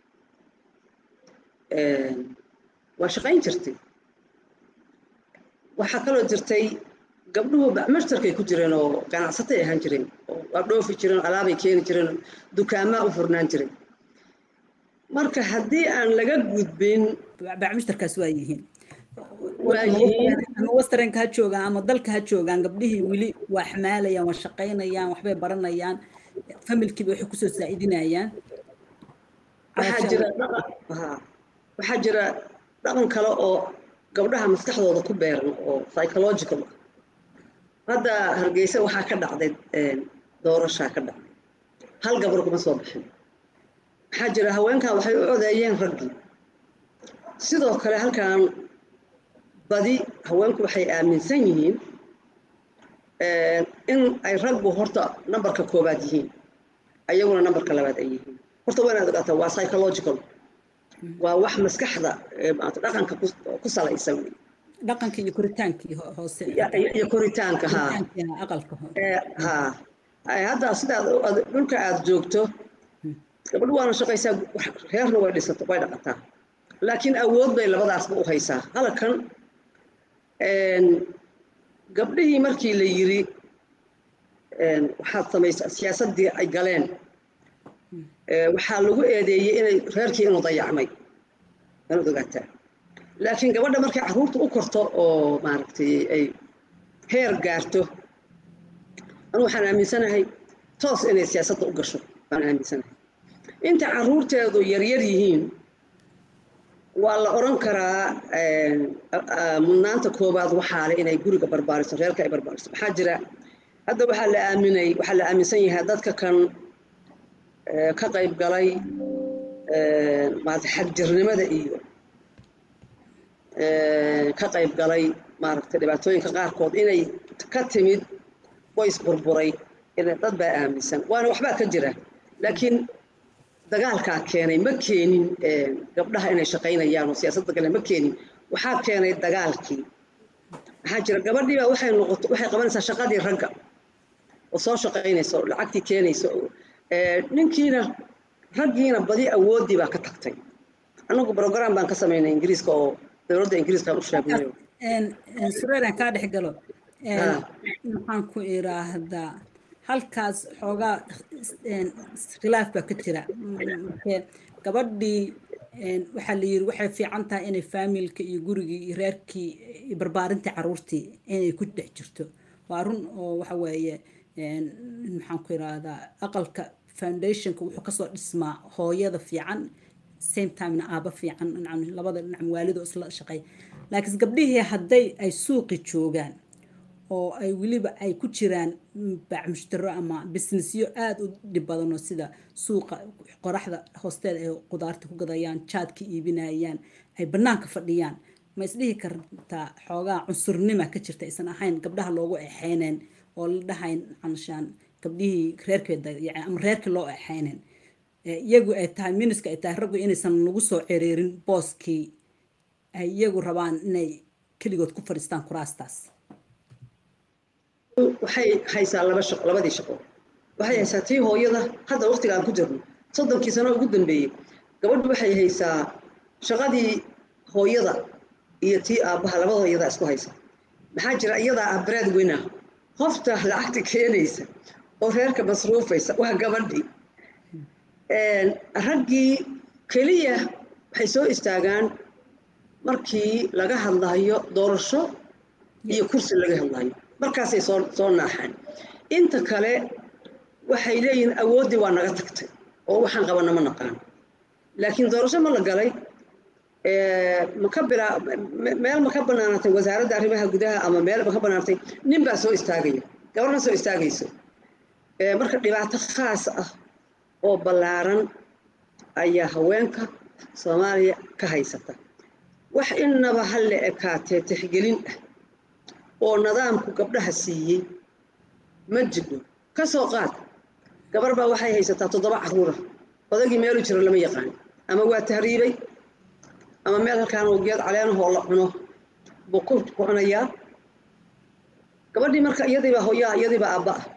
waa shaqayn jirtay waxaa kaloo jirtay gabdhuhu bacmashtarkay ku jireen oo ganacsatay ahaan jireen oo waa dhoofi jireen alaabay keeni jireen dukaamaa u furnaan jiray marka haddii aan laga gudbin bacmishtarkaas waa yihiin ama westernka ha joogaan ama dalka ha joogaan gabdhihii weli waa xamaalayaan waa shaqaynayaan waxbay baranayaan familkiiba waxay kusoo saa'idinayaan waxaa jira waxaa jira dhaqan kale oo gabdhaha maskaxdooda ku beeran oo psychological ah hadda hargeysa waxaa ka dhacday doorashaa ka dhacday hal gabar kuma soo bixin waxaa jira haweenkan waxay u codeeyeen raggii sidoo kale halkan badi haweenku waxay aaminsan yihiin in ay raggu horta nambarka koobaad yihiin ayaguna nambarka labaad ay yihiin horta waa inaad ogaataa waa psychological waa wax maskaxda dhaqanka ku salaysan wey dhaqanka iyo koritaankii hoose iyo koritaanka ha aqalka ha hadda sidaad dhulka aad joogto gabadhu waana shaqaysaa reerna way dhisato way dhaqataa laakiin awood bay labadaasba u haysaa halkan gabdhihii markii la yiri waxaad samaysaa siyaasaddii ay galeen waxaa lagu eedeeyey inay reerkii inuu dayacmay inaad ogaataa laakiin gabadha markay carruurta u korto oo maaragtay ay heer gaarto anu waxaan aaminsanahay toos inay siyaasadda u gasho baan aaminsanahay inta carruurteedu yaryar yihiin waa la odhan karaa mudnaanta koowaad waxaa le inay guriga barbaariso reerka ay barbaariso maxaa jira hadda waxaa la aaminay waxaa la aaminsan yahay dadka kan ka qayb galay maarata xagjirnimada iyo ka qayb galay maaragtay dhibaatooyinka qaarkood inay ka timid qoys burburay dad baa aaminsan waana waxbaa ka jira laakiin dagaalkaa keenay ma keenin gabdhaha inay shaqaynayaan oo siyaasadda gale ma keenin waxaa keenay dagaalkii maxaa jira gabadhii baa waxay noqoto waxay qabanaysaa shaqadii ragga oo soo shaqaynaysa oo lacagtii keenaysa ninkiina raggiina badi awooddii baa ka tagtay annagu program baan ka samaynay ingiriiska oo dowladda ingiriiskaan u sheegnayo sureeraan kaa dhex galo maxaan ku iraahdaa halkaas xoogaa khilaaf baa ka jira gabadhii waxaa la yiri waxay fiican tahay inay faamilka iyo gurigii iyo reerkii iyo barbaarintii caruurtii inay ku dhex jirto waa run oo waxa weeye maxaan ku iraahdaa aqalka foundationka wuxuu kasoo dhismaa hooyada fiican same timena aaba fiican labada dhinac waalido isla shaqeey laakiin gabdhihii hadday ay suuqi joogaan oo ay weliba ay ku jiraan baac mushtaro ama businessyo aada u dhib badanoo sida suuqa qoraxda hoosteeda ay qudaarta ku gadayaan jaadka iibinayaan ay bannaanka fadhiyaan ma isdhihi kartaa xoogaa cunsurnima ka jirta aysan ahayn gabdhaha loogu exeyneen oo la dhahayn canshaan gabdhihii reerkeeda ama reerkii loo exeyneen iyagu ay tahay miniska ay tahay raggu inaysan lagu soo cereerin booskii ay iyagu rabaan inay keligood ku fadhiistaan kuraastaas waxay haysaa laba shaqo labadii shaqo waxay haysaa tii hooyada hadda waqtiga aan ku jirno soddonkii sano ugu dambeeyey gabadhu waxay haysaa shaqadii hooyada iyo tii aabbaha labada hooyada isku haysa maxaa jira iyadaa ah bread winner qofta lacagta keenaysa oo reerka masruufaysa waa gabadhii raggii keliya waxay soo istaagaan markii laga hadlayo doorasho iyo kursi laga hadlayo markaasay soo soo naaxaan inta kale waxay leeyihiin awooddii waa naga tagtay oo waxaan qabana ma naqaan laakiin doorasho ma la galay maka bilaa meel ma ka banaanatay wasaaradda arrimaha gudaha ama meel ma ka banaanatay nin baa soo istaagaya gabarna soo istaagayso marka dhibaato khaas ah oo ballaaran ayaa haweenka soomaaliya ka haysata wax innaba ha la ekaatee tixgelin ah oo nidaamku gabdhaha siiyey ma jidho ka soo qaad gabar baa waxay haysataa toddoba carruura odagii meelu jiro lama yaqaan ama waa tahriibay ama meel halkaan oo geed caleenahoo la cuno buu ku cunayaa gabadhii marka iyadiibaa hooyaa iyadiibaa aabba ah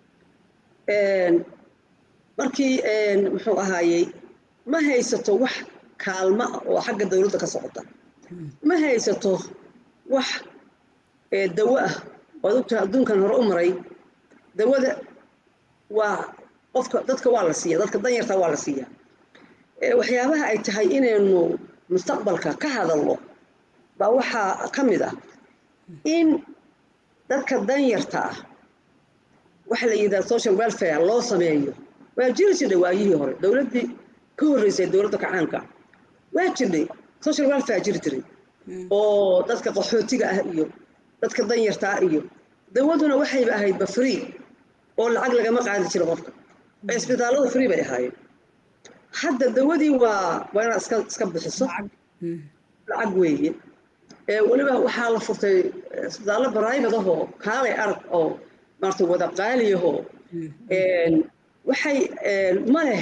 markii muxuu ahaayey ma haysato wax kaalma ah oo xagga dowladda ka socota ma haysato wax dawo ah waad ogtahay adduunkan hore u maray dawada waa qofka dadka waa la siiya dadka danyarta waa la siiya waxyaabaha ay tahay inaynu mustaqbalka ka hadalno baa waxaa ka mid ah in dadka danyarta ah waxa la yidhaha social welfare loo sameeyo waa jiri jirdhay waayihii hore dowladdii ka horreysay dowladda kacaanka waa jirdhay social welfare jiri jiray oo dadka qaxootiga ah iyo dadka danyarta ah iyo dawaduna waxayba ahaydba free oo lacag lagama qaadi jiro qofka cisbitaalladu free bay ahaayeen hadda dawadii waa waa inaad iska iska bixiso lacag weeye weliba waxaa la furtay isbitaallo private ahoo kaalay arag oo maarata wada qaaliyahoo waxay ma leh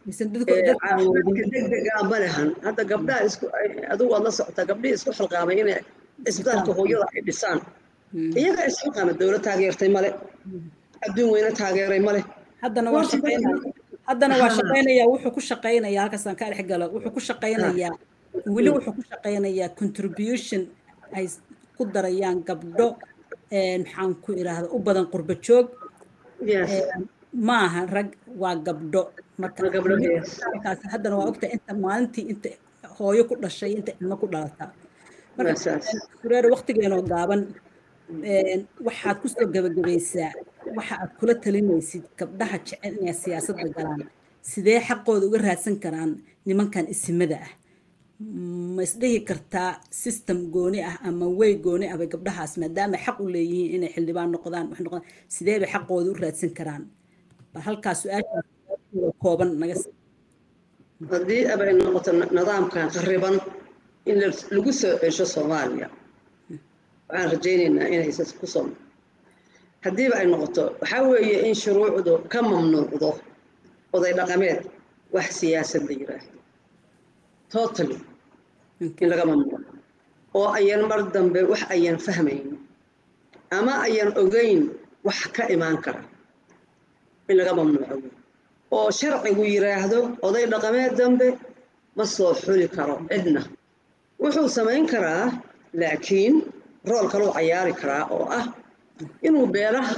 degdega ma lehan hadda gabdhaha isku adigu waad la socotaa gabdhihii isku xilqaamay inay isbitaalka hooyada ay dhisaan iyaga isxilqaama dowlad taageertay male adduun weyne taageeray male haddana waa shaqaynaya haddana waa shaqaynaya wuxuu ku shaqaynayaa halkaasaan ka dhex galo wuxuu ku shaqaynayaa weli wuxuu ku shaqaynayaa contribution ay ku darayaan gabdho maxaan ku idhaahda u badan qurba joog yes maaha rag waa gabdho marka Waa gabdho, yes. markaas haddana waa ogtahay inta maalintii inta hooyo ku dhashay inta ilmo ku dhalataa marka Waa saas. sureer waqtigeenoo gaaban een, waxaad ku soo gabagabaysaa waxa aad kula talinaysid gabdhaha jecel inay siyaasadda galaan sidee xaqooda uga raadsan karaan nimankan isimada ah ma isdhihi kartaa system gooni ah ama way gooni ah bay gabdhahaas maadaama xaq u leeyihiin inay xildhibaan noqdaan wax noqdaan sidee bay xaqooda u raadsan karaan bal halkaas su-aashaas kooban naga s- haddii abay noqoto na- nidaamkan khariban in la- lagu soo cesho soomaaliya waxaan rajaynaynaa inaysan ku soo haddiiba ay noqoto waxaa weeye in shuruucdu ka mamnuucdo oday dhaqameed wax siyaasad la yiraahdo totally in laga mamnuuco oo ayan mar dambe wax ayan fahmayn ama ayan ogeyn wax ka imaan kara in laga mamnuuco wey oo sharcigu yiraahdo oday dhaqameed dambe ma soo xuli karo cidna wuxuu samayn karaa laakiin rool kaluu cayaari karaa oo ah inuu beelaha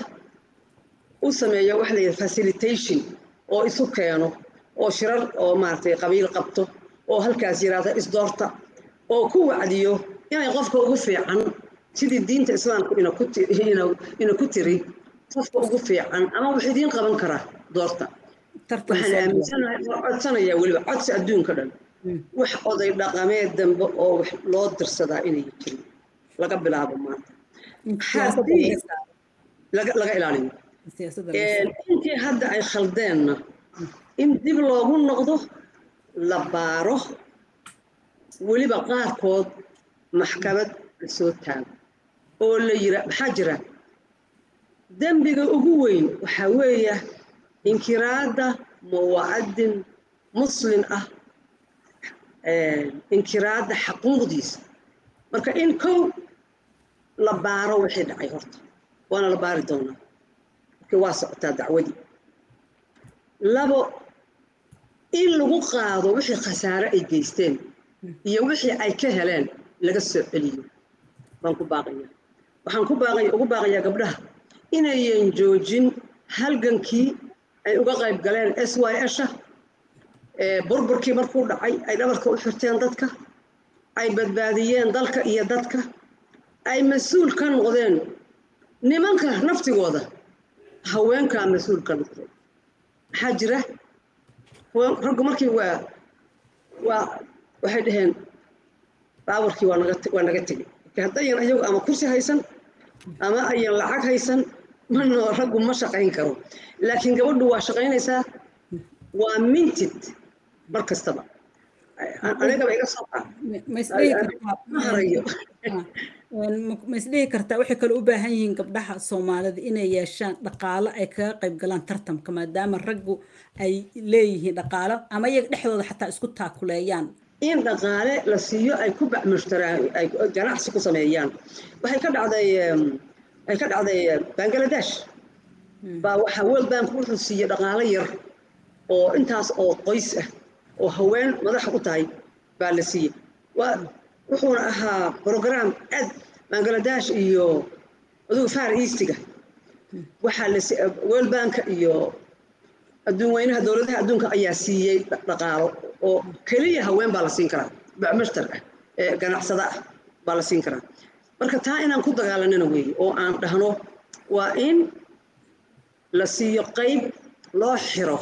u sameeyo waxa la yidhaha facilitation oo isu keeno oo shirar oo maaragtay qabiil qabto oo halkaas yiraahdo isdoorta oo ku wacdiyo inay qofka ugu fiican sidii diinta islaamku ina ku ti- ina- ina ku tiri qofka ugu fiican ama wax idiin qaban karaa doorta tartan waxaan soo aaminsanahay oo codsanayaa weliba codsi adduunka dhan Mm. wax oday dhaqameed dambe oo wax loo dirsadaa inay jirin laga bilaabo maanta in siyaasadda haddii- laga saaro laga laga ilaaliyo siyaasadda laga saaro intii hadda ay khaldeenna in dib loogu noqdo la baaro weliba qaarkood maxkamad la soo taago oo la yira maxaa jira dembiga ugu weyn waxaa weeya inkiraadda muwacadin muslin ah eh, inkiraadda xaquuqdiisa marka in kow la baaro wixii dhacay horta waana la baari doonaa markii waa socotaa dacwadii labo in lagu qaado wixii khasaare ay geysteen iyo wixii ay ka heleen laga soo celiyo baan ku baaqaya waxaan ku baaqaya ugu baaqayaa gabdhaha inayan joojin halgankii ay uga qayb galeen s y sha burburkii markuu dhacay ay dhabarka u xirteen dadka ay badbaadiyeen dalka iyo dadka ay mas-uul ka noqdeen nimanka naftigooda haweenkaa mas-uul ka noqdeen maxaa jira haween- raggu markii waa waa waxay dhaheen baawarkii waa naga te- waa naga tegey marka haddayan ayagu ama kursi haysan ama ayan lacag haysan mana raggu ma shaqayn karo laakiin gabadhu waa shaqaynaysaa waa mintid mar kastaba A- anigaba iga soo qaad Ma- ma isdhihi kartaa ma harayo Ah, een, ma- ma isdhihi kartaa waxay kale u baahan yihiin gabdhaha soomaalida inay yeeshaan dhaqaalo ay kaga qayb galaan tartamka maadaama raggu ay leeyihiin dhaqaalo ama iyaga dhexdooda xataa isku taakuleeyaan in dhaqaale la siiyo ay ku bacmushtaraan ay ganacsi ku sameeyaan waxay ka dhacday em, ay ka dhacday eh, bangladesh baa waxaa world bank wuxuu siiyey dhaqaale yar oo intaas oo qoys ah oo haween madaxa u tahay baa la siiyey waa wuxuuna ahaa program aad bangladesh iyo adugu far eastiga waxaa la si- world bank iyo adduun weynaha dowladaha adduunka ayaa siiyey dha- dhaqaalo oo keliya haween baa la siin karaa bacmushtar ah ee ganacsada ah baa la siin karaa marka taa inaan ku dagaalanana weeye oo aan dhahno waa in la siiyo qayb loo xiro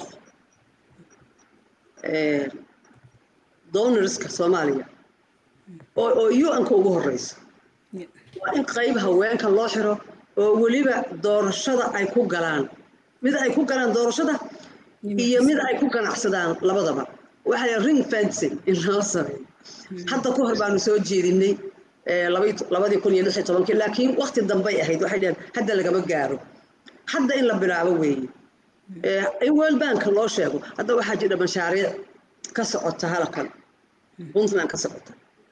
eh, donorska soomaaliya oo oo un-ka ugu horeysa waa in qayb haweenka loo xiro oo weliba doorashada ay ku galaan mid ay ku galaan doorashada iyo mid ay ku ganacsadaan labadaba waxaa la ring fencing in loo sameeyo hadda ka hor baanu soo jeedinay eh, labai- labadii kun iyo lix iyo tobankii laakiin waqti dambay ahayd waxay dhaheen hadda lagama gaaro hadda in la bilaabo weeye Eh, in world bank loo sheego hadda waxaa jira mashaariic ka socota halkan puntland ka socota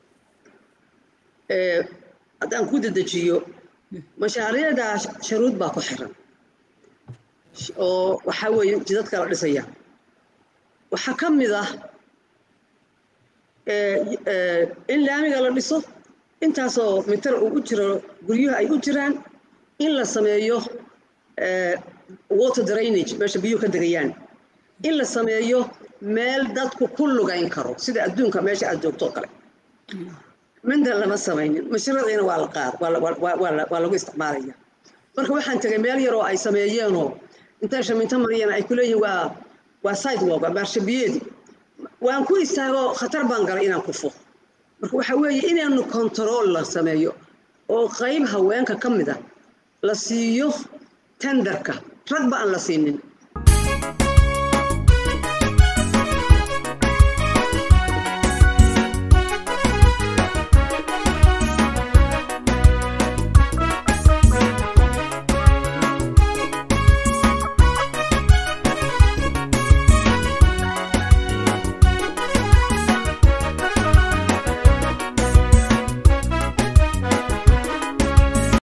Eh, haddaan ku dedejiyo mashaariicdaa sharuud baa ku xiran oo waxaa weeye jidadka la dhisaya waxaa ka mid ah eh, eh, in laamiga la dhiso intaasoo mitar uu u jiro guryuhu ay u jiraan in la sameeyo eh, water drainage meesha biyuhu ka degayaan in la sameeyo meel dadku ku lugayn karo sida adduunka meesha aad joogto oo kale mindan lama samaynin mashruuciina waa la qaad waa lagu isticmaalaya marka waxaan tegay meel yaroo ay sameeyeenoo intay shaminto mariyeen ay ku leeyihin waa waa sidewalk waa maarshabiyeedi waan ku istaagoo khatar baan galay inaan kufo marka waxaa weeye inaanu control la sameeyo oo qayb haweenka ka mid a la siiyo tenderka ragba aan la siinin